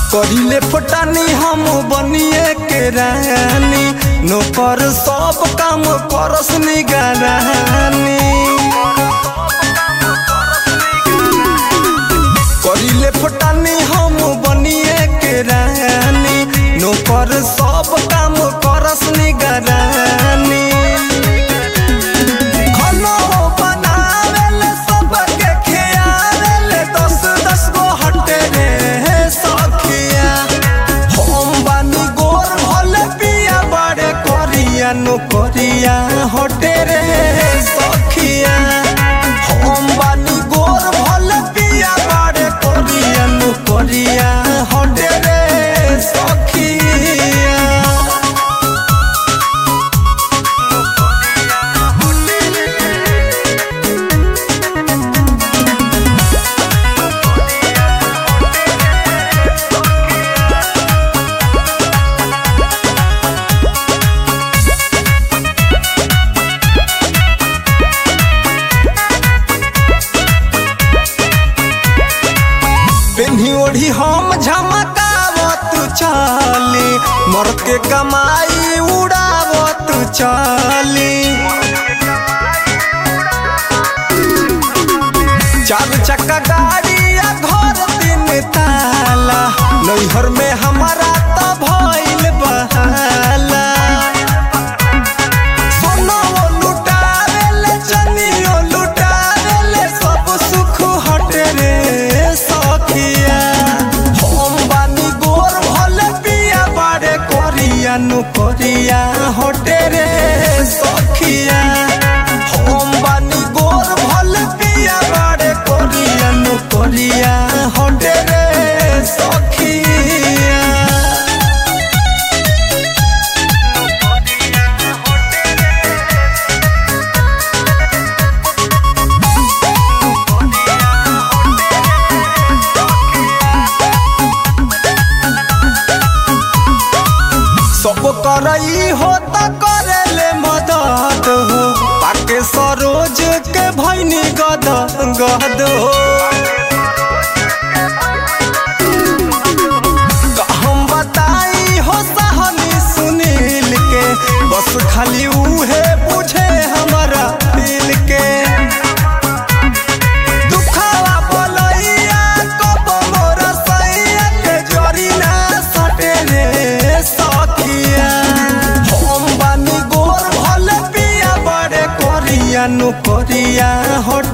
करिले फटानी हम बनिए के रानी नौकर सब काम करस निगरानी करिले फटानी हम बनिए के रानी नौकर सब काम करस निगरानी खाना बनावेले सबके खियावेले दस दस गो हटे रे सखिया हम बानी गोर भले पिया बड़े करिया नो करिया हटे रे सखिया हम बानी गोर भले पिया बड़े करिया नो करिया हटे रे सखिया पेन्ही ओढ़ी हम झमकावत चली मर्द के कमाई उड़ावत चली चार चक्का गाड़ी या घर तीन ताला नैहर में हमारा तो भइल बहाला सोनाओ लुटावेले चनियो लुटावेले सब सुख हटे रे सखिया हम बानी गोर भले पिया बाड़े करिया नु करिया हटे रे सखिया हम बानी गोर भले पिया बाड़े करिया नु करिया हटे रे सखिया सब करई हो त करेले मदद हो पाके सरोज के भैनी गद गद हो हम बताई हो सहनी सुनील के बस खाली उहे बुझे हमारा दिल के दुखावा बोलैया कब मोर सैया के जरी ना सटे रे सखिया हम बानी गोर भले पिया बड़े करिया नु करिया हट